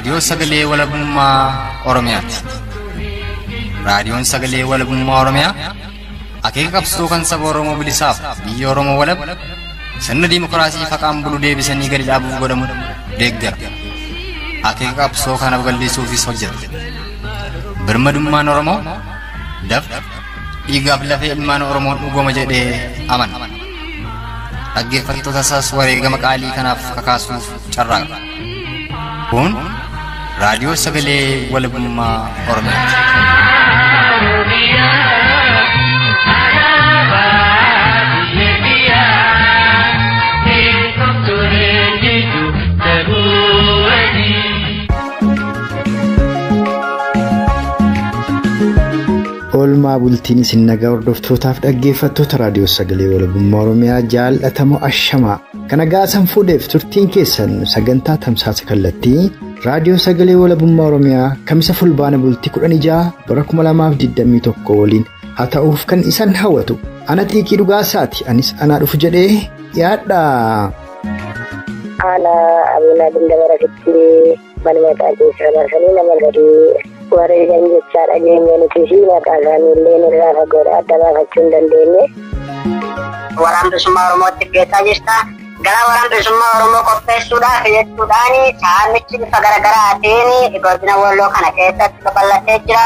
Raadiyoo Sagalee Walabummaa Oromiyaati. Raadiyoon Sagalee Walabummaa Oromiyaa akeeka qabsoo kan saba Oromoo bilisaaf biyya Oromoo walab sirna dimokiraasii faqaan bulu deebisanii gadi dhaabuuf godhamu deeggara. Akeeka qabsoo kana babal'isuufis hojjeta. Birmadummaan Oromoo dafqa dhiigaaf lafee ilmaan Oromoon dhugoma jedhee amana. Dhaggeeffattoota isaas wareegama qaalii kanaaf kakaasuuf carraaqa. Kun raadiyoo sagalee walabummaa Oromiyaati. oolmaa bultiin isin nagaa hordoftootaaf dhaggeeffattoota raadiyoo sagalee walabummaa oromiyaa jaallatamoo ashamaa kana gaasan fuudheef turtiin keessan sagantaa tamsaasa kallattii raadiyoo sagalee walabummaa oromiyaa kamisa fulbaana bultii 16 bara 2021 waliin haa ta'uuf kan isan hawwatu ana xiiqii dhugaasaati anis anaa dhufu jedhee yaadha. haala abunaa dindabaratitti manuma keessaa baasanii nama gadii. wareegan jechaa dhageenya nuti fi maqaa isaanii illee irraa fagoodha adda baafachuu hin dandeenye. Waraana bilisummaa Oromootti geessaa jirta. Gara waraana bilisummaa Oromoo qopheessuudhaaf jechuudhaan saamichi bifa garaagaraatiin godina Walloo kana keessatti babal'atee jira.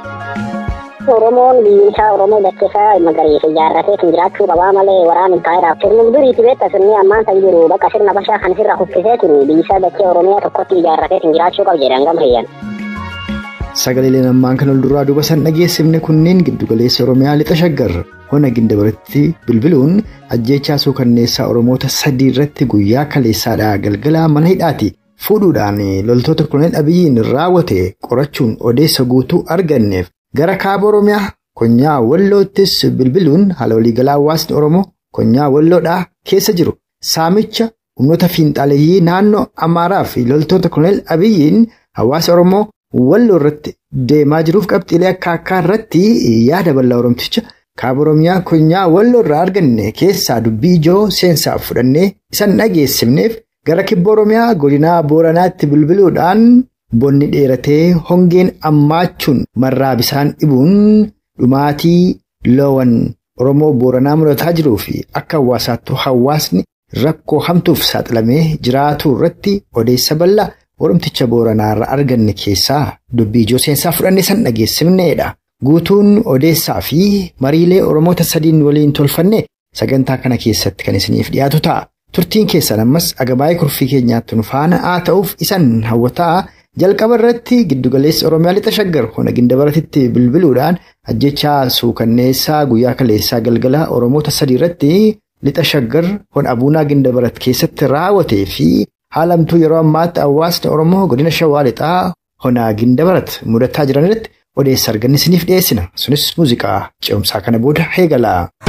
Oromoon biyyi isaa Oromoo dachee magariisa ijaarratee kan jiraachuu qabaa malee waraana taa'eedhaaf sirni duriiti beekta sirni ammaan kan jiru bakka sirna bashaa kan sirra kuffiseetiin biyyi isaa dachee Oromiyaa tokkotti ijaarratee kan jiraachuu qaba jedhan gama hiyyan. Sagaleen ammaan kan ol duraa duuba san dhageessifne kunneen giddugaleessa Oromiyaa lixa shaggar hona gindabaratti bilbiluun ajjeechaa suukanneessaa Oromoota sadii irratti guyyaa kaleessaadhaa galgala mana hidhaati fuudhuudhaan loltoota kunneen abiyyiin raawwate qorachuun odeessa guutuu arganneef gara kaaba Oromiyaa konyaa walloottis bilbiluun haala waliigalaa hawaasni Oromoo konyaa walloodhaa keessa jiru saamicha humnoota fiinxaaleeyyii naannoo Amaaraa fi loltoota kunneen abiyyiin hawaasa Oromoo. Walloo irratti deemaa jiruuf qabxiilee akka akkaa irratti yaada bal'aa Oromticha kaaba Oromiyaa konyaa walloo irraa arganne keessaa dubbii ijoo seensaaf fudhannee isan dhageessifneef gara kibba Oromiyaa godinaa Booranaatti bilbiluudhaan bonni dheeratee hongeen ammaachuun marraa bisaan dhibuun dhumaatii loowwan Oromoo Booranaa muddataa jiruu fi akka hawaasaattuu hawaasni rakkoo hamtuuf saaxilamee jiraatu irratti odeessa bal'aa. Oromticha Booranaarra arganne keessaa dubbii ijoo seensaa fudhanne san dhageessifneedha. Guutuun odeessaa fi mariilee Oromoota sadiin waliin tolfanne sagantaa kana keessatti kan isiniif dhiyaatu ta'a. Turtiin keessan ammas agabaayee kurfii keenyaatti nu faana haa ta'uuf isan hawwataa jalqaba irratti giddugaleessa Oromiyaa lixa shaggar hona gindabaratitti bilbiluudhaan ajjechaa suukanneessaa guyyaa kaleessaa galgala Oromoota sadii irratti lixa shaggar hona abuunaa gindabarat keessatti raawwatee fi. haalamtuu yeroo ammaatti hawaasni oromoo godina shawaa lixaa honaa gindabarat mudataa jiran irratti odeessa arganne isiniif dhiyeessina sunis muuziqaa ce'umsaa kana booda eegala.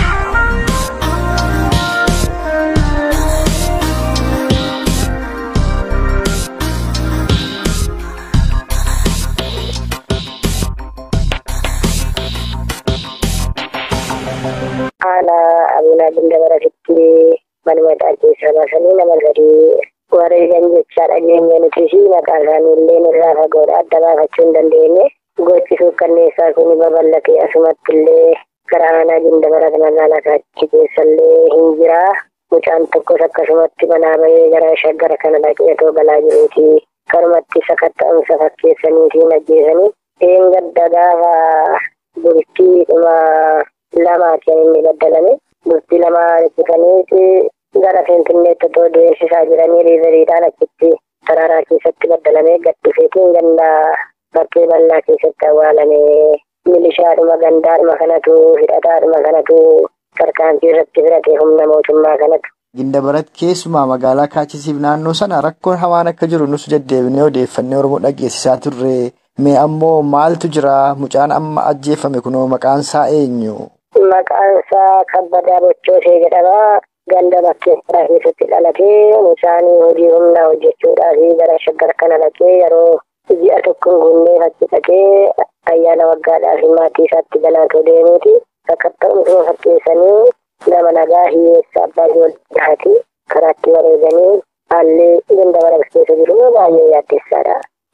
haala abunaa gindabaratitti manuma keessaa baasanii nama gadii. wareegan jechaa dhageenya nuti fi maqaa isaanii illee irraa fagoodha adda baafachuu hin dandeenye gochisuuf kanneessaa kun babal'atee asumatti illee gara aanaa gindabarat magaalaa kaachi keessallee hin jira mucaan tokkos akkasumatti manaa bahee gara shaggara kana dhaqee otoo galaa jiruuti karumatti sakatta'umsa fakkeessanii fi ajjeesanii eengadda gaafa bultii dhuma lamaati kan inni baddalame bultii lamaa ibsitaniiti gara finfinneetti otoo deemsisaa jiranii riiveriidhaan achitti saraaraa keessatti baddalamee gaddifeetiin ganda bakkee bal'aa keessatti awwaalame milishaadhuma gandaadhuma kanatu hidhataadhuma kanatu tarkaanfii irratti fudhate humna mootummaa kanatu. Gindabarat keessumaa magaalaa kaachisiif naannoo sana rakkoon hamaan akka jiru nus deddeebinee odeeffannee Oromoo dhageessisaa turre mee ammoo maaltu jira mucaan amma ajjeefame kunoo maqaan isaa eenyu? Maqaan isaa kabbadaa bochoosee jedhama. ganda bakkeessaa keessatti dhalatee mucaan hojii humnaa hojjechuudhaaf gara shaggar kana dhaqee yeroo ji'a tokko hin guunnee fachi dhaqee ayyaana waggaadhaaf maatii isaatti galaatoo deemuuti. Sakatta'umsuma fakkeessanii nama nagaa hiyyeessa abbaa ijoolleeti karaatti wareeganii haalli ganda bara keessa jiru baay'ee yaaddessaadha.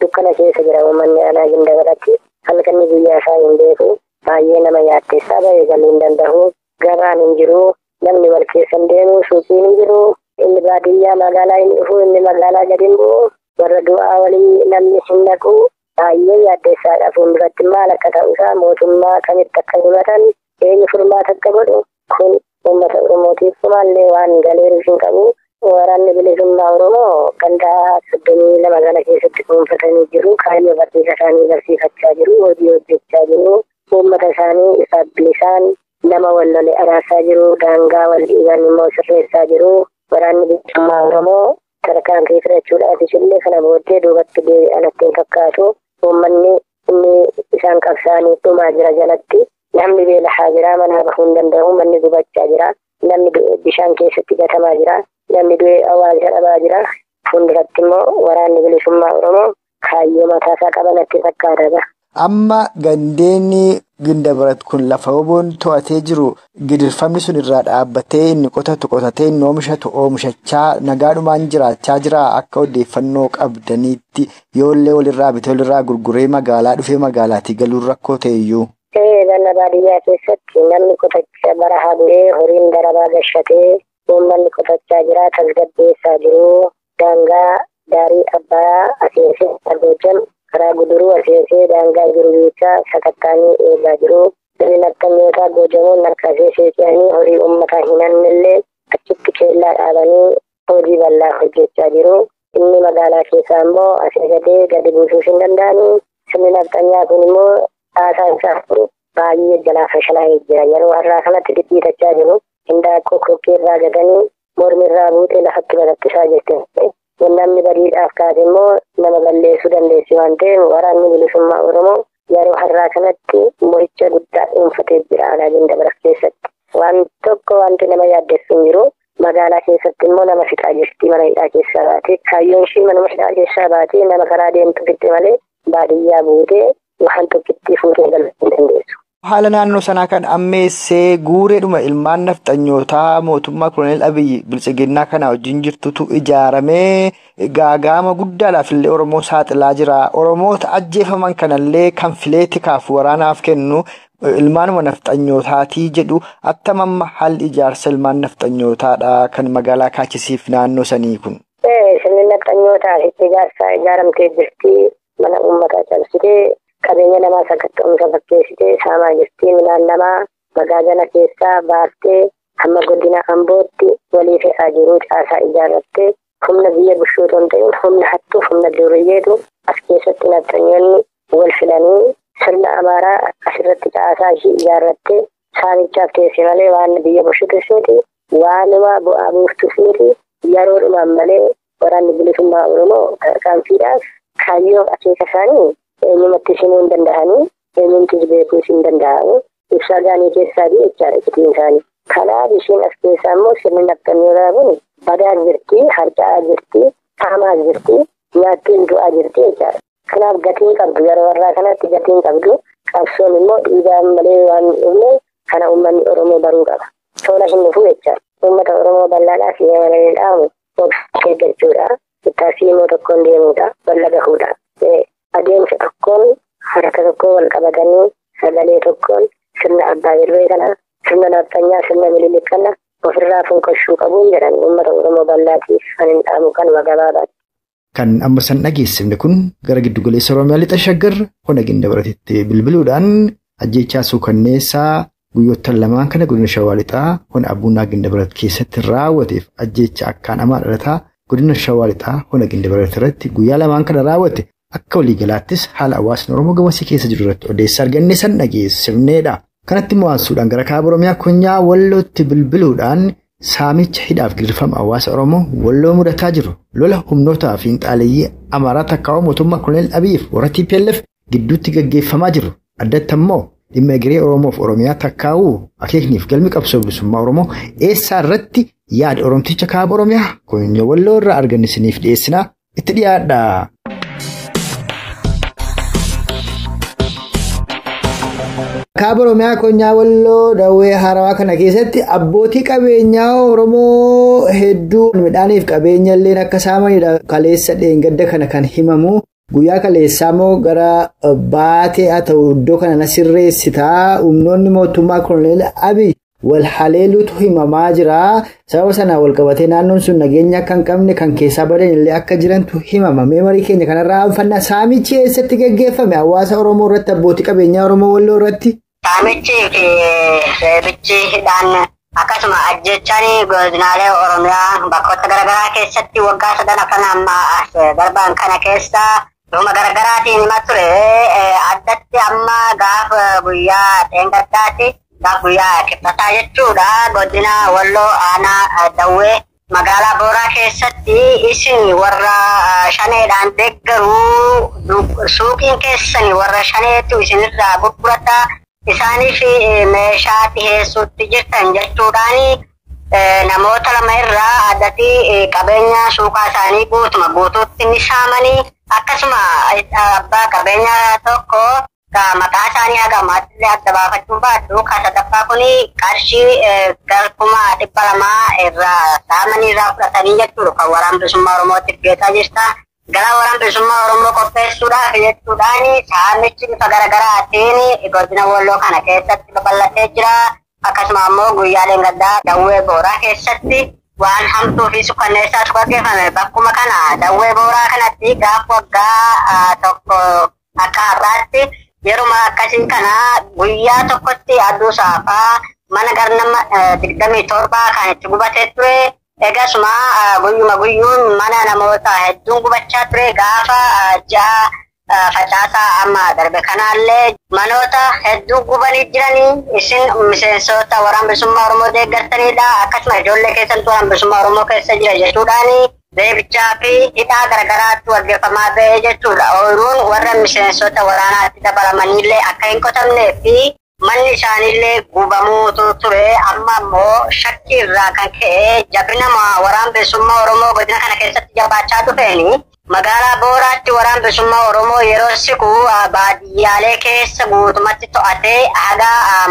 dukkana keessa jira uummanni aanaa gindabaratti halkanni guyyaa isaa hin beeku baay'ee nama yaaddeessaa bahee galuu hin danda'u gabaan hin jiru namni wal keessa hin deemu suuqiin hin jiru inni baadiyyaa magaalaa hin dhufu inni magaalaa gadi hin bu'u warra du'aa walii namni hin naqu baay'ee yaaddeessaadha fuulduratti maal akka ta'uusaa mootummaa kamitti akka himatan eenyu furmaata akka godhu kun uummata oromootiif maallee waan galeeru hin qabu waraanni bilisummaa oromoo gandaa soddomii lama kana keessatti dhuunfatanii jiru kaayyoo barsiisa isaanii barsiifachaa jiru hojii hojjechaa jiru uummata isaanii isaaf bilisaan nama wal lole araasaa jiru daangaa wal dhiiban immoo sirreessaa jiru waraanni bilisummaa oromoo tarkaanfii fudhachuudhaafis illee kana booddee duubatti deebi'an ittiin fakkaatu uummanni inni isaan qabsaanii dhumaa jira jalatti namni beelahaa jira manaa bahuu hin danda'u manni gubachaa jira namni bishaan keessatti gatamaa jira namni du'ee awwaalcha dhabaa jira fuulduratti immoo waraanni bilisummaa oromoo kaayyoo mataasaa qaban itti fakkaata. Amma gandeenni gindabarat kun lafa oboon to'atee jiru gidirfamni sun irraa dhaabbatee inni qotatu qotatee inni oomishatu oomishachaa nagaadhumaan jiraachaa jira akka odeeffannoo qabdaniitti yoollee walirraa bitee walirraa gurguree magaalaa dhufee magaalaatii galuun rakkoo ta'eyyuu. Ganna baadiyyaa keessatti namni qotachaa barahaa bu'ee horiin darabaa gashatee uummanni qotachaa jira tasgabbeessaa jiru daangaa daarii abbaa aseesee agoojam karaa guduruu aseesee daangaa jiru jecha sakattaanii eegaa jiru sirni naqamyootaa goojamuun nakkaasee seeqanii horii uummataa hin hannillee achitti keellaa dhaabanii hojii bal'aa hojjechaa jiru inni magaalaa keessaa immoo asii gadee gadi buusuus hin danda'anii sirni naqamyaa kun immoo haasaa isaa baay'ee jalaa fashalaa'ee jira yeroo har'aa kanatti dhidhiitachaa jiru hindaaqqoo kokkee irraa gatanii mormi irraa buutee lafatti balattisaa jirti. Namni badiidhaaf kaase immoo nama balleessuu dandeessi waan ta'eef waraanni bilisummaa Oromoo yeroo har'aa kanatti mo'icha guddaa dhuunfatee jira alaa gindabarat keessatti. Waan tokko wanti nama yaaddessu hin jiru. Magaalaa keessatti immoo nama fixaa jirti mana hidhaa keessaa baatee kaayyoon ishii manuma hidhaa keessaa baatee nama karaa deemtu fitte malee baadiyyaa buutee waan tokkitti fuutee galuu hin dandeessu. Haala naannoo sanaa kan ammeessee guureedhuma ilmaan nafxanyootaa mootummaa Koloneel Abiyyi bilchiginnaa kana wajjin jirtutu ijaaramee gaagaama guddaadhaaf illee Oromoo saaxilaa jira. Oromoota ajjeefaman kanallee kan filee tikaaf waraanaaf kennu ilmaanuma nafxanyootaati jedhu attamamma haalli ijaarsa ilmaan nafxanyootaadha kan magaalaa kaachisiif naannoo sanii kun. Sirni nafxanyootaaf ijaarsa ijaaramtee jirti mana uummataa cabsitee qabeenya namaa sakatta'umsa fakkeessitee saamaa jirti midhaan namaa magaajala keessaa baaftee hamma godina ambootti walii fe'aa jiru caasaa ijaarrattee humna biyya bushuutu hin ta'in humna hattuu humna duuriyyeetu as keessatti nafxanyoonni wal filanii sirna amaaraa asirratti caasaa ishii ijaarrattee saamichaaf teesse malee waan biyya bushuutus miti waanuma bu'aa buuftus miti yeroodhumaan malee waraanni bilisummaa oromoo tarkaanfiidhaaf kaayyoo akeeka isaanii eenyumatti simuu hin danda'anii eenyumtis beekuus hin danda'amu ibsaa gaanii keessaa fi jechaadha citiin isaanii. Kanaaf ishiin as keessaa immoo sirni nafxanyootaa kun badaa jirti, harca'aa jirti, haamaa jirti, nyaattiin du'aa jirti jechaadha. Kanaaf gatiin qabdu yeroo warraa kanatti gatiin qabdu qabsoon immoo dhiigaan malee waan dhufne kana uummanni Oromoo baruu qaba. Tola hin dhufu jechaadha. Uummata Oromoo bal'aadhaaf yaamalee dhaamu obsa eeggachuudha. Ittaasii immoo tokkoon deemuudha. Balla gahuudha. adeemsa tokkoon harka tokkoon wal qabatanii sagalee tokkoon sirna abbaa irree kana sirna nafxanyaa sirna mililik kana ofirraa funqoshuu qabuun jedhan uummata oromoo bal'aatiif kan hin dhaamu kanuma gabaabaati. Kan amma san dhageessifne kun gara giddugaleessa Oromiyaa lixa shaggar hona gindabaratitti bilbiluudhaan ajjechaa suukanneessaa guyyoottan lamaan kana godina shawaa lixaa hona abbuunaa gindabarat keessatti raawwateef ajjecha akkaan hamaa dhalataa godina shawaa lixaa hona gindabarat irratti guyyaa lamaan kana raawwate akka waliigalaattis haala hawaasni Oromoo gamasii keessa jiru irratti odeessaa arganne san dhageessifneedha. Kanatti mo'ansuudhaan gara kaaba Oromiyaa konyaa wallootti bilbiluudhaan saamicha hidhaaf gidirfama hawaasa Oromoo walloo mudataa jiru lola humnootaa fi xaaleeyyii amaaraa takkaawwa mootummaa Koloneel Abiyyiif warra TPLF gidduutti gaggeeffamaa jiru. Addatti immoo dhimma egeree Oromoof Oromiyaa takkaawuu akeekniif galmi qabsoo bilisummaa Oromoo eessaa irratti yaada Oromticha kaaba Oromiyaa konyaa walloo irraa argannisiniif dhiyeessinaa itti dhiyaadha. Kaaba Oromiyaa Konyaa Walloo Dawwee Haarawaa kana keessatti abbootii qabeenyaa Oromoo hedduu midhaaniif qabeenya illee akka saamanidha. Kaleessa dheengadda kana kan himamu Guyyaa kaleessaa moo gara baatee haa ta'u iddoo kana na sirreessitaa humnoonni mootummaa Koloneel Abiy wal haleeluutu himamaa jira. Sababa sanaan wal qabatee naannoon sun nageenya akka hin qabne kan keessaa badan illee akka jirantu himama. Meemarii keenya kanarraa anfannaa saamichi eessatti gaggeeffame hawaasa Oromoo irratti abbootii qabeenyaa Oromoo Walloo irratti. Saamichi fi reebichi hidhaan akkasuma ajjechaan godinaalee Oromiyaa bakkoota garaagaraa keessatti waggaa sadan afran amma darban kana keessa dhuma garaagaraatiin hima ture addatti amma gaafa guyyaa dheengaddaatti gaafa guyyaa kibxataa jechuudha godina walloo aanaa dawwee magaalaa booraa keessatti isin warra shaneedhaan deeggaruu suuqiin keessan warra shaneetu isinirraa gurgurata isaaniif meeshaa dhiheessuutti jirtan jechuudhaan namoota lama irraa addatti qabeenya suuqaa isaanii guutuma guutuutti ni saamanii akkasuma abbaa qabeenya tokko maqaa isaanii haga ammaattillee adda baafachuu baadhu kan sadaffaa kun qarshii kuma dhibba lamaa irraa saamanii irraa fudhatanii jechuudha kan waraana bilisummaa oromootiif geessaa jirta. Gara waraana bilisummaa oromoo qopheessuudhaaf jechuudhaan saamichi bifa garaagaraatiin godina walloo kana keessatti babal'atee jira. Akkasuma ammoo guyyaaleen gaddaa dawwee booraa keessatti waan hamtuu fi sukanneessaatu gaggeeffame bakkuma kana dawwee booraa kanatti gaafa waggaa tokko akka har'aatti yeruma akkasii kana guyyaa tokkotti aduu saafaa mana garnama digdamii torbaa kan itti gubatee ture. Egasuma guyyuma guyyuun mana namoota hedduun gubachaa ture gaafa ja'a facaasaa amma darbe kanaallee manoota hedduu gubanii jiranii isin miseensota waraana bilisummaa Oromoo deeggartanidha. Akkasuma ijoollee keessattuu waraana bilisummaa Oromoo keessa jira jechuudhaani reebichaa fi hidhaa garagaraatti gaggeeffamaa ba'ee jechuudha. Ooyiruun warra miseensota waraanaatti dabalamanillee akka hin qotamnee fi manni isaaniillee gubamuutu ture. Amma immoo shakkii irraa kan ka'e jabina waraana bilisummaa Oromoo godina kana keessatti jabaachaa dhufeeni. Magaalaa Booraatti waraana bilisummaa Oromoo yeroo siqu baadiyyaalee keessa guutumatti to'atee haga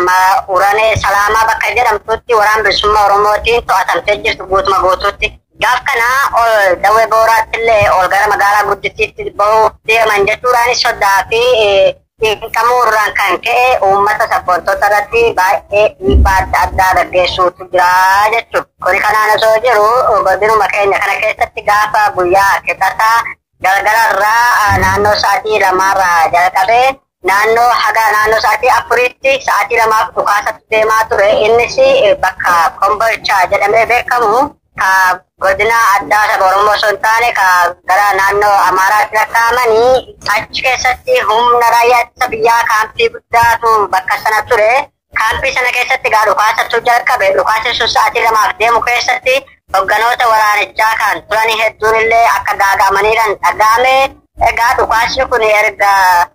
uranee salaamaa bakka jedhamtutti waraana bilisummaa Oromootiin to'atamtee jirtu guutuma guutuutti. Gaaf kana ol dawwee booraatti illee ol gara magaalaa guddittiitti bahuuf deeman jechuudhaan sodaa fi xiinqamuu irraan kan ka'e uummata sabboontota irratti baay'ee dhiibbaa adda addaa gaggeessuutu jira jechuudha. Kuni kanaan osoo jiru godinuma keenya kana keessatti gaafa guyyaa kibxataa galgala irraa naannoo sa'aatii lamaarraa jalqabee naannoo haga naannoo sa'aatii afuritti sa'aatii lamaaf dhukaasatti deemaa ture. Innis bakka kombolchaa jedhamee beekamu ka godina addaa saba Oromoo osoo hin taane ka gara naannoo Amaaraatti lakkaa'amanii achi keessatti humna raayyaa ittisa biyyaa kaampii guddaatu bakka sana ture. Kaampii sana keessatti gaa dhukaasatu jalqabe. Dhukaasni sun sa'aatii lamaaf deemu keessatti hogganoota waraanichaa kan turan hedduun illee akka gaaga'amaniidhaan dhaga'ame. Egaa dhukaasni kun erga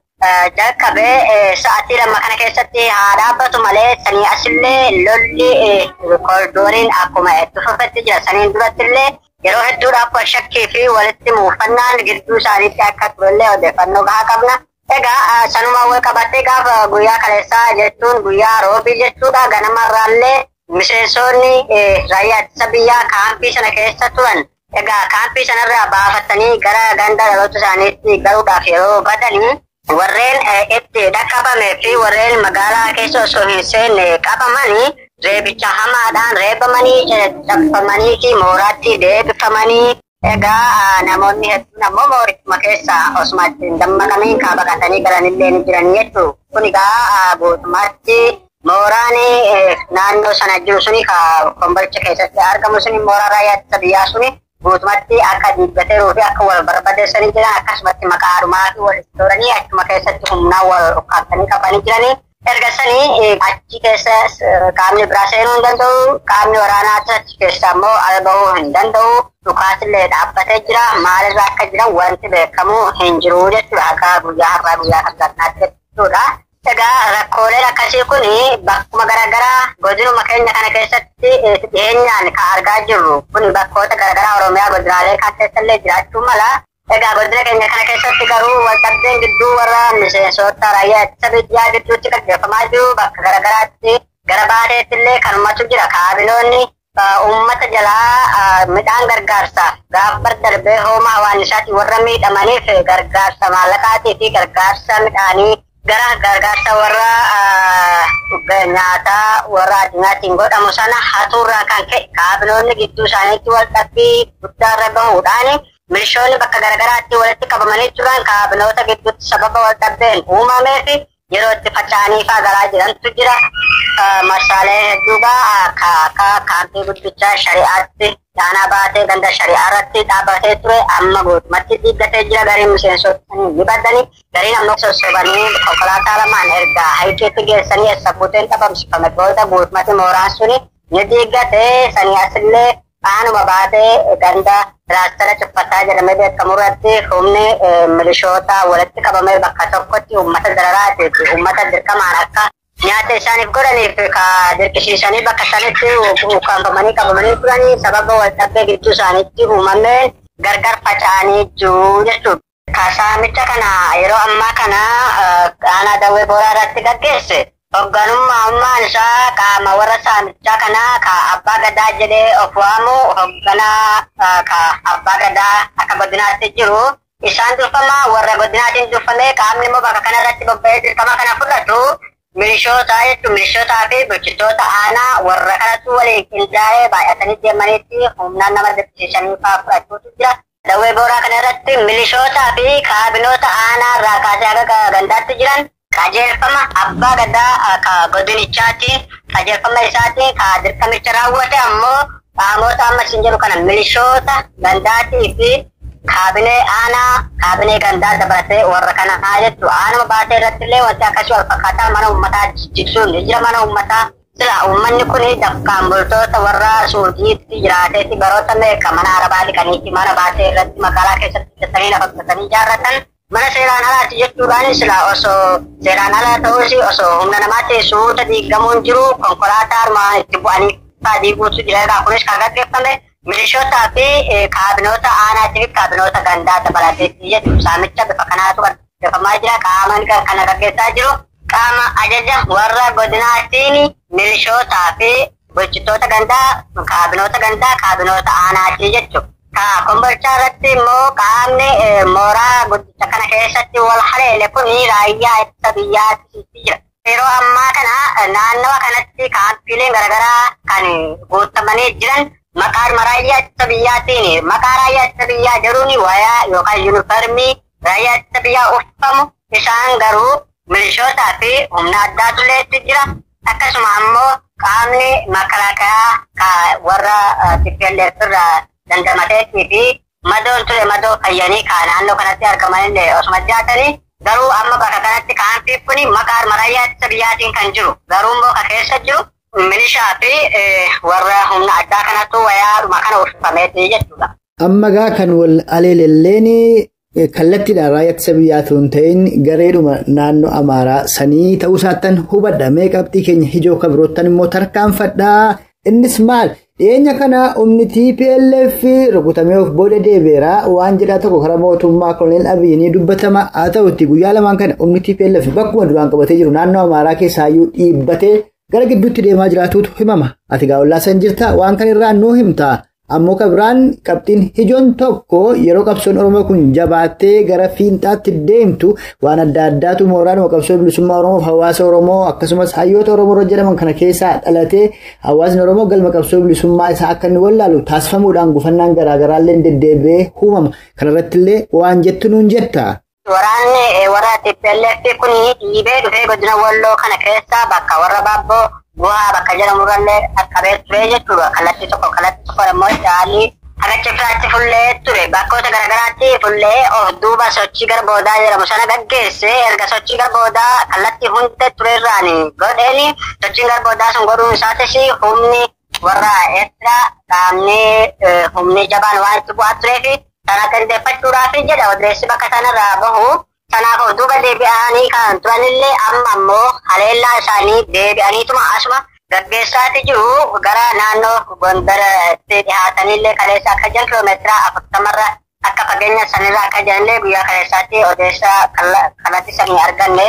jalqabee sa'aatii lama kana keessatti haa dhaabbatu malee sanii asillee lolli kooridooriin akkuma itti fufetti jira. Saniin duratti illee yeroo hedduudhaaf wal shakkii fi walitti muufannaan gidduu isaaniitti akka turellee odeeffannoo gahaa qabna. Egaa sanuma wal qabattee gaafa guyyaa kaleessaa jechuun guyyaa roobii jechuudha ganamarraallee miseensonni raayyaa ittisa biyyaa kaampii sana keessa turan. Egaa kaampii sanarraa baafatanii gara ganda dhaloota isaaniitti galuudhaaf yeroo badanii warreen itti dhaqqabamee fi warreen magaalaa keessa osoo hin seenne qabamanii reebicha hamaadhaan reebamanii caccabfamanii fi mooraatti deebifamanii egaa namoonni hedduun ammoo moorichuma keessa osuma ittiin dammaqanii kaa baqatanii galanillee ni jiran jechuu kun egaa guutummaatti mooraan naannoo sana jiru suni ka kombolcha keessatti argamu suni mooraa raayyaa ittisa biyyaa suni guutumatti akka diibbateeruu fi akka wal barbadeessanii jiran akkasumatti maqaa adumaa fi wal tooranii achuma keessatti humnaa wal ukkaamsanii qabanii jiranii. Erga sanii achi keessa qaamni biraa seenuu hin danda'u, qaamni waraanaa achi keessa immoo ala bahuu hin danda'u. Dhukaasillee dhaabbatee jira. Maalirraa akka jiran wanti beekamu hin jiru jechuudha. Akka guyyaa har'aa guyyaa kabsaatti jechuudha. Egaa rakkooleen akkasii kun bakkuma garaagaraa godinuma keenya kana keessatti dhiyeenyaan kan argaa jirru kun bakkoota garaagaraa Oromiyaa godinaalee kan keessallee jiraachuu mala. Egaa godina keenya kana keessatti garuu waldhabdeen gidduu warra miseensota raayyaa ittisa biyyaa gidduutti gaggeeffamaa jiru bakka garaagaraatti gara baateetti illee kanumatu jira kaabinoonni uummata jalaa midhaan gargaarsa gaabbar darbee hooma hawaannisaati warra miidhamaniif gargaarsa maallaqaatii fi gargaarsa midhaanii gara gargaarsa warra nyaataa warra addunyaatiin godhamu sana hatuurraa kan ka'e kaabinoonni gidduu isaaniitti wal dhabbii guddaarra gahuudhaan milishoonni bakka garagaraatti walitti qabamanii turan kaabinoota gidduutti sababa wal dhabbeen uumameef yeroo itti faca'anii faa galaa jirantu jira. Marsaalee hedduugaa akka kaampii guddichaa shari'aatti dhaanaa baatee ganda shari'aa irratti dhaabbatee ture amma guutumatti diiggatee jira gariin miseensota ni baddanii gariin ammoo sossobanii konkolaataa lamaan ergaa hayiqiitti geessanii eessa buuteen dhabamsifame booda guutumatti mooraan suni ni diiggatee sanii asillee aanuma baatee ganda raastara cuffataa jedhamee beekamu irratti humni milishoota walitti qabamee bakka tokkotti uummata dararaati fi uummata dirqamaan akka nyaata isaaniif godhaniif ka dirqisiisanii bakka sanitti ukkaanfamanii qabamanii turanii sababa wal dhabbee gidduu isaaniitti uumameen gargar faca'anii jiru jechuudha. Kasaamicha kana yeroo ammaa kana aanaa dawwee booraa irratti gaggeesse hoogganummaa ummaan isaa qaama warra saamichaa kanaa ka abbaa gadaa jedhee of waamu hoogganaa ka abbaa gadaa akka godinaatti jiru isaan durfamaa warra godinaatiin durfamee qaamni immoo bakka kanarratti bobba'ee dirqama kana fudhatu milishoota jechuun milishootaa fi bulchitoota aanaa warra kanatu waliin qindaa'ee baay'atanii deemanitti humnaan nama dirqisiisanii fa'aa fudhachuutu jira. Dawwee booraa kana irratti milishootaa fi kaabinoota aanaa irraa kaasee haga gandaatti jiran qajeelfama abbaa gadaa ka godinichaati qajeelfama isaatiin ka dirqamicha raawwate ammoo qaamota amma isin jedhu kana milishoota gandaatii fi kaabinee aanaa kaabinee gandaa dabalatee warra kana haa jettu aanuma baatee irratti illee wanti akkasii wal fakkaataa mana uummataa jigsuun ni jira mana uummataa sila uummanni kun dafqaan bultoota warra suuqiitti jiraateetti baroota meeqa mana arabaa dhiqaniitti mana baatee irratti magaalaa keessatti hojjetanii lafa qotatanii ijaarratan mana seeraan alaati jechuudhaan sila osoo seeraan ala ta'uus osoo humna namaatti suuta diigamuun jiru konkolaataa armaan itti bu'anii fa'aa diiguutu jira egaa kunis kan gaggeeffame milishootaa fi kaabinoota aanaatii fi kaabinoota gandaa dabalateetti jedhu saamicha bifa kanaatu gaggeeffamaa jira qaamaan kana gaggeessaa jiru qaama ajaja warra godinaatiin milishootaa fi bulchitoota gandaa kaabinoota gandaa kaabinoota aanaatii jechuudha. Ka kombolchaa irratti immoo qaamni mooraa guddicha kana keessatti wal haleele kun raayyaa ittisa biyyaatti jira. Yeroo ammaa kana naannawa kanatti kaampiileen garaagaraa kan guutamanii jiran maqaan raayyaa ittisa biyyaatiin maqaa raayyaa ittisa biyyaa jedhuun wayaa yookaan yuunifarmii raayyaa ittisa biyyaa uffamu isaan garuu milishootaa fi humna addaatu itti jira. Akkasuma ammoo qaamni makalaakaa warra TPLF irraa dandamateetii fi madoon ture madoo fayyanii ka naannoo kanatti argaman illee osuma jaatanii garuu amma bakka kanatti kaampii kun maqaa raayyaa ittisa biyyaatiin kan jiru garuu immoo ka keessa jiru milishaa fi warra humna addaa kanatu wayaadhuma kana uffameeti jechuudha. Amma gaa kan wal aleelelleen kallattiidhaan raayyaa ittisa biyyaatu hin ta'in gareedhuma naannoo Amaaraa sanii ta'uu isaattan hubadha. Mee qabxii keenya ijoo kan biroottan immoo tarkaanfadhaa. Innis maal? Dhiyeenya kana humni TPLF rukutamee of booda deebi'eera waan jedhaa tokko karaa mootummaa Koloneel Abiyyi ni dubbatama. Haa ta'utti guyyaa lamaan kana humni TPLF bakkuma duraan qabatee jiru naannoo Amaaraa keessaayyuu dhiibbatee gara gidduutti deemaa jiraatuutu himama. Ati gaa'ollaa san jirta waan kan irraa nuu himta. Ammoo kabiraan qabxiin ijoon tokko yeroo qabsoon Oromoo kun jabaattee gara fiinxaatti deemtu waan adda addaatu mooraanuma qabsoo bilisummaa Oromoof hawaasa Oromoo akkasumas hayyoota Oromoo jedhaman kana keessaa dhalatee hawaasni Oromoo galma qabsoo bilisummaa isaa akka inni wallaalu taasifamuudhaan gufannaan garaagaraallee deddeebi'ee uumama. Kanarrattillee waan jettu nuun jetta. Waraanni warra TPLF kun dhiibee dhufee godina Walloo kana keessaa bakka warra Baabboo bu'aa bakka jedhamurrallee qaqqabee ture jechuudha. Kallattii tokko kallattii tokko immoo caalii hagachi firaatti fullee ture. Bakkoota garaagaraatti fullee of duuba sochii gara boodaa jedhamu sana gaggeesse erga sochii gara boodaa kallattii hundee turerraan godheeni sochiin gara boodaa sun godhuun isaatis humni warra Eertiraa qaamni humni jabaan waan itti bu'aa tureefi sana gandeeffachuudhaaf jedha odeessi bakka sanarraa bahu. Kanaaf of duuba deebi'anii kan turanillee amma ammoo haleellaa isaanii deebi'aniituma asuma gaggeessaati jiru gara naannoo gondaratti dhihaatanillee kaleessa akka jiran kiloomeetira afurtamarra akka fageenya sanirra akka jiranillee guyyaa kaleessaatti odeessa kallattii sanii arganne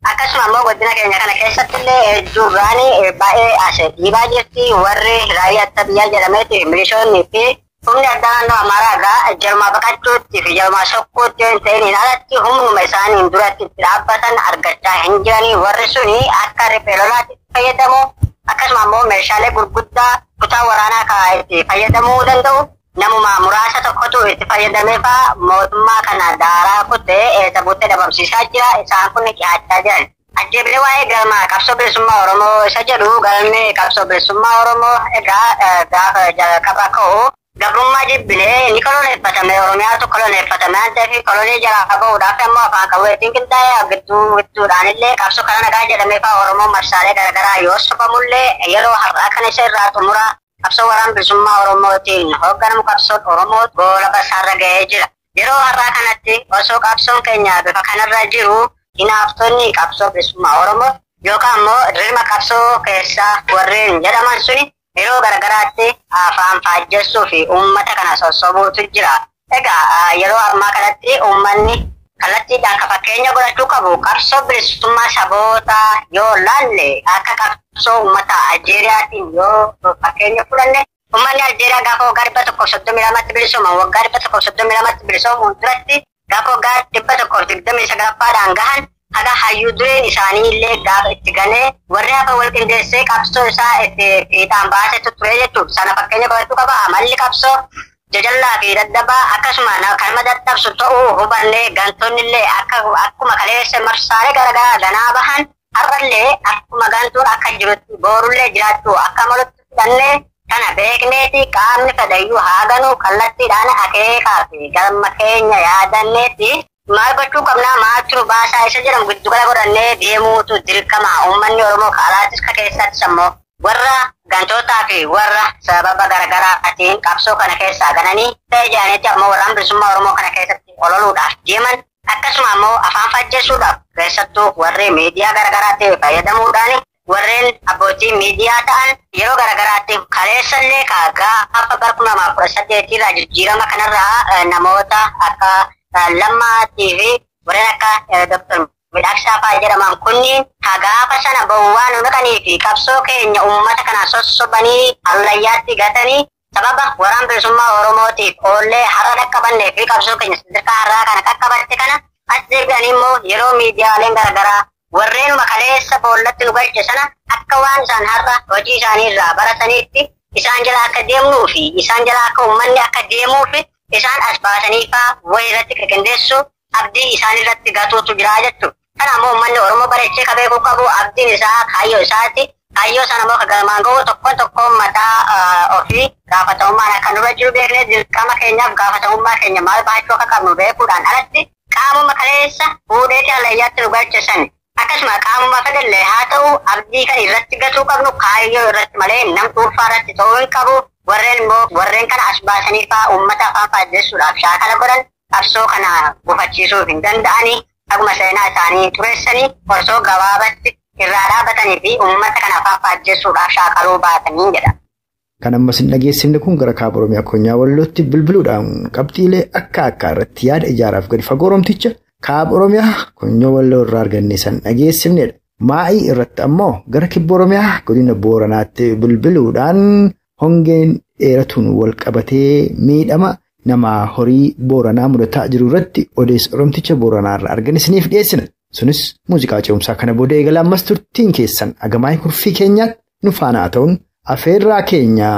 akkasuma immoo godina keenya kana keessatti illee hedduu gaanii baay'ee as dhiibaa jirti warri raayyaa ittisa biyyaa jedhameeti milishoonnii fi humni addaa naannoo amaaraa irraa jarumaa baqachuutti fi jarumaa sokkuutti yoo hin ta'iniin alatti humnuma isaaniin duratti itti dhaabbatan argachaa hin jiranii warri suni akka riphee lolaatti fayyadamu akkasuma immoo meeshaalee gurguddaa kutaa waraanaa kaa itti fayyadamuu danda'u namuma muraasa tokkotu itti fayyadamee faa mootummaa kana daaraa kutee eessa buttee dhabamsiisaa jira isaan kun dhiyaachaa jiran. Ajjeebilee waa'ee galma qabsoo bilisummaa Oromoo isa jedhu galmee qabsoo bilisummaa Oromoo egaa gaafa jalqaba ka'u gabrummaa jibbilee ni koloneeffatame Oromiyaatu koloneeffatame waan ta'eef kolonii jalaa bahuudhaaf immoo afaan qabeetiin qindaa'ee gidduu gidduudhaan illee qabsoo kana nagaa jedhamee fa'aa Oromoo marsaalee garaagaraa yoo sobamullee yeroo har'aa kana isa irraa xumura qabsoo waraana bilisummaa Oromootiin hoogganamu qabsoon Oromoo goola basaarra ga'ee jira. Yeroo har'aa kanatti osoo qabsoon keenya bifa kanarra jiru hinaaftonni qabsoo bilisummaa Oromoo yookaan immoo dirma qabsoo keessaa warreen jedhaman suni yeroo garagaraatti afaan faajjessuu fi uummata kana sossobuutu jira. Egaa yeroo ammaa kanatti uummanni kallattiidhaan ka fakkeenya godhachuu qabu qabsoo bilisummaa saboota yoo laalle akka qabsoo uummata Aljeeriyaatiin yoo fakkeenya fudhanne uummanni Aljeeriyaa gaafa waggaa dhibba tokkoof soddomii lamatti bilisooman waggaa dhibba tokkoof soddomii lamatti bilisoomuun duratti gaafa waggaa dhibba tokkoof digdamii sagalaffaadhaan gahan haga hayyuu dureen isaanii illee gaafa itti ganee warri hafa wal qindeessee qabsoo isaa itti fiixaan baasetu ture jechuudha. Sana fakkeenya godhachuu qaba. Amalli qabsoo jajallaa fi daddabaa akkasuma kalma dadhabsu ta'uu hubannee gantoonni illee akka akkuma kaleessa marsaalee garaagaraa ganaa bahan har'allee akkuma gantuun akka jirutti boorullee jiraachuu akka malutti fudhannee kana beekneeti qaamni fedhayyuu haa ganuu kallattiidhaan akeekaa fi galma keenya yaadanneeti maal gochuu qabnaa maaltu nu baasaa isa jedhamu giddugala godhannee deemuutu dirqama uummanni oromoo kaalaatis ka keessattis ammoo warra gantootaa fi warra sababa garaagaraatiin qabsoo kana keessaa gananii ta'e jedhanitti ammoo warraan bilisummaa oromoo kana keessatti ololuudhaaf deeman akkasuma ammoo afaan fajjeessuudhaaf keessattuu warri miidiyaa garaagaraatti fayyadamuudhaan warreen abbootii miidiyaa ta'an yeroo garaagaraatti kaleessallee gaafa bara kuma lamaaf kudha saddeetirraa jijjiirama kanarraa namoota akka lammaatii fi warreen akka doktor midhaaksaa fa'aa jedhaman kunniin gaafa sana bowwaan naqanii fi qabsoo keenya uummata kana sossobanii allayyaatti gatanii sababa waraan bilisummaa oromootiif oollee har'a dhaqqabannee fi qabsoo keenya sadarkaa har'aa kana qaqqabatte kana as deebi'anii immoo yeroo miidiyaaleen garaagaraa warreen makaleessa boollatti nu galche sana akka waan isaan har'a hojii isaanii irraa barataniitti isaan jala akka deemnuu fi isaan jala akka uummanni akka deemuu fi isaan as baasanii fa'aa wayii irratti qindeessuu abdii isaan irratti gatuutu jira jechuudha. Kana ammoo uummanni Oromoo bareechee ka beekuu qabu abdiin isaa kaayyoo isaati. Kaayyoo sana immoo galmaan gahu tokkoon tokkoon mataa ofii gaafatamummaan akka nurra jiru beeknee dirqama keenyaaf gaafatamummaa keenya maal baachuu akka qabnu beekuudhaan alatti qaamuma kaleessa fuudheeti allayyaatti nu galchesan. Akkasuma qaamuma fedhallee haa ta'u abdii kan irratti gatuu qabnu kaayyoo irratti malee nam dhuunfaa irratti ta'uu hin qabu. Warreen immoo warreen kana as baasanii fa'aa uummata afaan faajjessuudhaaf shaakala godhan qabsoo kana gufachiisuuf hin danda'anii akkuma seenaa isaanii xureessanii osoo gabaabatti irraa dhaabatanii fi uummata kana afaan faajjessuudhaaf shaakaluu baatanii jedha. Kan ammas hin dhageessifne kun gara kaaba Oromiyaa Konyaa Wallootti bilbiluudhaan qabxiilee akka akka irratti yaada ijaaraaf gadi fagoo Oromticha kaaba Oromiyaa Konyaa Walloo irraa arganne san dhageessifnedha. Maa'ii irratti ammoo gara kibba Oromiyaa godina Booranaatti bilbiluudhaan hongeen dheeratuun wal qabatee miidhama nama horii Booranaa mudataa jiru irratti odeessa Oromticha Booranaa irraa arganisniif dhiyeessina. Sunis muuziqaa ce'umsaa kana booda eegala ammas turtiin keessan agamaa kurfii keenyaatti nu faana haa ta'uun afeerraa keenya.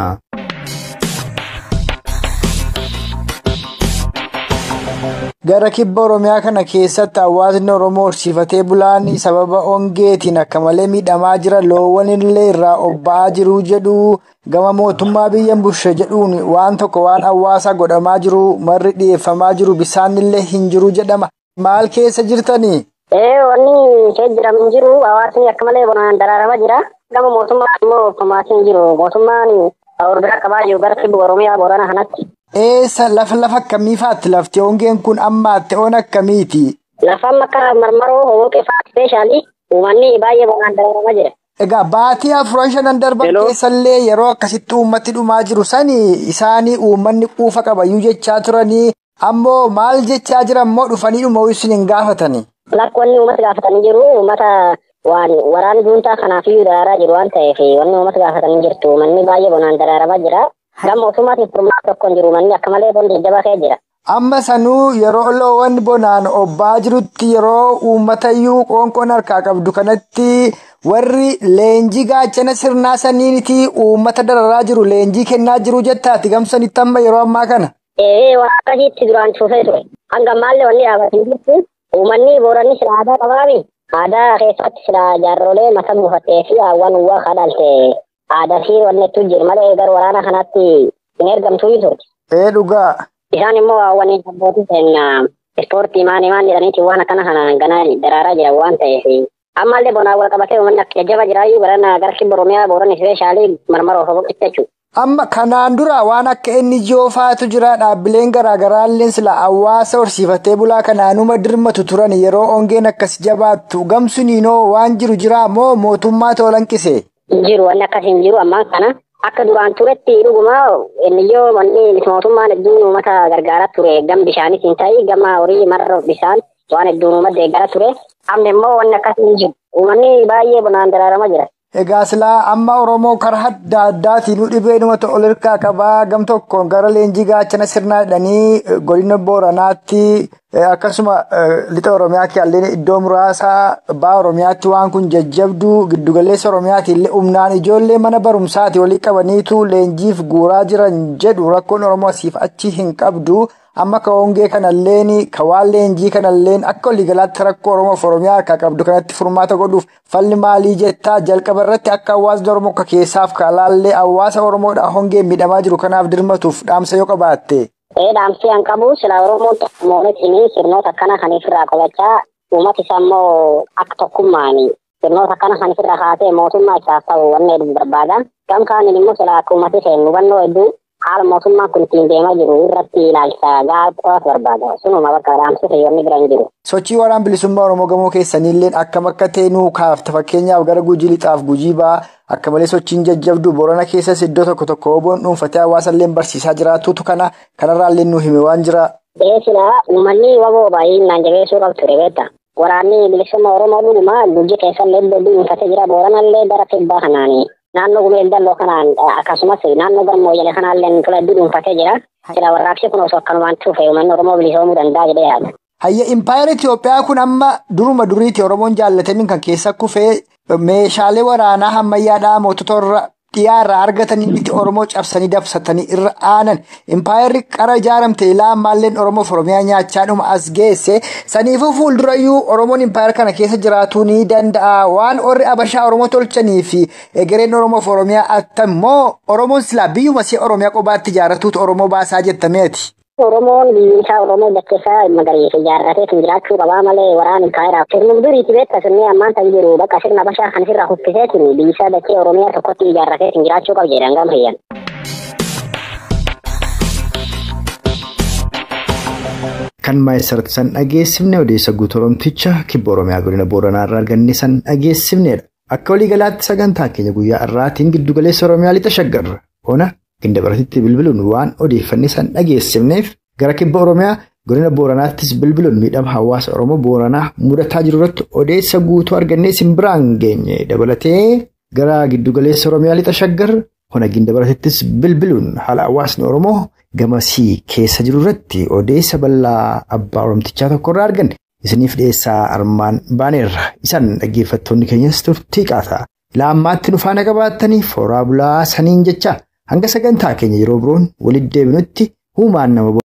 Gara kibba Oromiyaa kana keessatti hawaasni Oromoo horsiifatee bulaan sababa hongeetiin akka malee miidhamaa jira loowwan illee irraa obba'aa jiru jedhu gama mootummaa biyya bushe jedhuun waan tokko waan hawaasa godhamaa jiru marri dhiyeeffamaa jiru bisaan illee hin jiru jedhama. Maal keessa jirtanii? Ee wanni kee jedhamu jiru hawaasni akka malee bonaan daraaramaa jira. Gama mootummaa immoo otomaatiin jiru mootummaan ordura qabaa jiru gara kibba Oromiyaa Boorana kanatti. Eessa lafa lafa akkamii faatti lafti hongeen kun ammaatti on akkamiiti? Lafaan akka marmaroo hooqee fa'aa ispeeshaalii uummanni baay'ee bonaan daraaramaa jira. Egaa baatii afuran shanan darban keessallee yeroo akkasitti uummatti dhumaa jiru sani isaanii uummanni quufa qabayyuu jechaa turanii ammoo maal jechaa jiran immoo dhufanii dhuma isin hin gaafatani. Lakkoonni uummata gaafatanii jiru uummata waan waraana juuntaa kanaafiyyuu daraaraa jiru waan ta'eef wanni uummata gaafatanii jirtu manni baay'ee bonaan daraaramaa jira. Gama mootummaatiin furmaata tokko hin jiru manni akka malee bondi jajjabaa ka'ee jira. Amma sanuu yeroo loowwan bonaan obbaa jirutti yeroo uummatayyuu qoonqoon harkaa qabdu kanatti warri leenjii gaachana sirnaa saniiniti uummata dararaa jiru leenjii kennaa jiru jettaati gamsanitti amma yeroo ammaa kana. Ee waan akkasiitti duraan cuufee ture. Hanga ammaallee wanni dhaabatiin jirtu uummanni booranni sila aadaa qabaami. Aadaa keessatti sila jaarrolee mata buufattee fi hawwan uwwaa kadhalte aadaa fi wanni hedduu jiru malee gara waraana kanaatti hin ergamtuu turte. Ee dhugaa. Isaan immoo hawwanii abbootii seenaa ispoortii maanii maan jedhaniiti waan akkana kana ganaa daraaraa jiran waan ta'eef. Ammallee bonaa wal qabatee uummanni akka jajjaba jiraayyuu barana gara kibba Oromiyaa booranni ispeeshaalii marmara of boqotte jechuudha. Amma kanaan dura waan akka inni joofaatu jira dhaabbileen garaagaraallee sila hawaasa horsiifatee bulaa kanaanuma dirmatu turan yeroo ongeen akkas jabaattu gamsuniinoo waan jiru jira moo mootummaa toolanqise. Jiru wanni akkas hin jiru ammaan kana akka duraan turetti dhuguma inniyyoo wanni mootummaan hedduun uummata gargaaraa ture gam bishaanis hin ta'in gama horii marra bishaan waan hedduun uummata deeggaraa ture amma immoo wanni akkas hin jiru uummanni baay'ee bonaan daraaramaa jira. Egaa silaa amma Oromoo karaa adda addaatiin dhibee dhumata ol hirkaa qabaa gam tokkoon gara leenjii gaachana sirnaa jedhanii godina Booranaatti akkasuma lixa Oromiyaa kiyaallee iddoo muraasaa baa Oromiyaatti waan kun jajjabduu giddugaleessa Oromiyaatti illee humnaan ijoollee mana barumsaati walii qabaniitu leenjiif guuraa jiran jedhu rakkoon Oromoo asiif achi hin qabdu. amma ka hongee kanalleen ka waan leenjii kanalleen akka waliigalaatti rakkoo oromoof oromiyaa harkaa qabdu kanatti furmaata godhuuf falli maalii jettaa jalqaba irratti akka hawaasni oromoo akka keessaaf ka alaallee hawaasa oromoodha hongeen miidhamaa jiru kanaaf dirmatuuf dhaamsa yoo qabaatte. Ee dhaamsi an qabu sila oromoon mootummaa sirnoota akkana kan ofirraa qolachaa uummata isaa immoo akka tokkummaani sirnoota akkana kan ofirraa kaasee mootummaa isaaf ta'u wanna heduu barbaada. Gam kaaniin immoo sila akka uummati seen hubannoo hedduu haala mootummaan kun ittiin deemaa jiru irratti ilaalcha gaafatu barbaada. Sunuma bakka dhaamsi fayyonni bira hin jiru. Sochii waraana bilisummaa Oromoo gamoo keessaniillee akkam akka ta'e nuu kaafta fakkeenyaaf gara gujii lixaaf gujii ba'aa akka malee sochiin jajjabdu Boorana keessas iddoo tokko tokko oboon dhuunfatee hawaasallee barsiisaa jiraatutu kana kanarraallee nuu hime waan jira. Eesila uummanni waboo baay'inaan jabeessuu qabdu ture beekta. Waraanni bilisummaa Oromoo dhuguma gujii keessallee iddoo dhuunfatee jira Booranallee gara kibbaa kanaani. naannoo gumeel dalloo kanaan akkasumas naannoo gammoojjale kanaallee tola hedduu dhuunfatee jira. Sila warraaqsi kun osoo akkanumaan cufe uummanni Oromoo bilisoomuu danda'a jedhee yaada. Hayya impaayera Itoophiyaa kun amma duruma duriiti Oromoon jaallatamiin kan keessa kufee meeshaalee waraanaa ammayyaadhaa mootota irra dhiyaarraa argatanii miti Oromoo cabsanii dabsatanii irra aanan impaayerri qara ijaaramte ilaa ammaalleen Oromoof Oromiyaa nyaachaadhuma as geesse saniifuu fuuldurayyuu Oromoon impaayera kana keessa jiraatuu ni danda'a waan warri Abashaa Oromoo tolchanii fi egereen Oromoof Oromiyaa attammoo Oromoon silaa biyyuma see Oromiyaa qobaatti ijaarratuutu Oromoo baasaa jettameeti. Oromoon biyyi isaa Oromoo bakkeessaa magariisa ijaarratee kan jiraachuu qabaa malee waraana impaayeraaf sirni duriiti beekta sirni ammaan ta'u jiru bakka sirna Abashaa kan sirraa huffiseetiin biyyi isaa dachee Oromiyaa tokkotti ijaarratee kan jiraachuu qaba jedhan gama fayyan. Kan maayisarratti san dhageessifne odeessa guutuu Oromticha kibba Oromiyaa godina Booranaa irraa arganne san dhageessifnedha. Akka waliigalaatti sagantaa keenya guyyaa irraatiin giddugaleessa Oromiyaa lixa shaggarra. Ona ginda baratitti bilbiluun waan odeeffanne san dhageessifneef gara kibba Oromiyaa godina Booranaattis bilbiluun miidhama hawaasa Oromoo Booranaa mudataa jiru irratti odeessa guutuu argannee sin biraan geenye dabalatee gara giddugaleessa Oromiyaa lixa shaggarra ona ginda baratittis bilbiluun haala hawaasni Oromoo gamasii keessa jiru irratti odeessa bal'aa abbaa Oromtichaa tokkorraa arganne. Isiniif dhiyeessaa armaan baaneerra. Isaan dhaggeeffattoonni keenyas turtii qaata. Laammaatti nu faana qabaattanii fooraa bulaa saniin jecha hanga sagantaa keenya yeroo biroon walitti deebinutti huumaan nama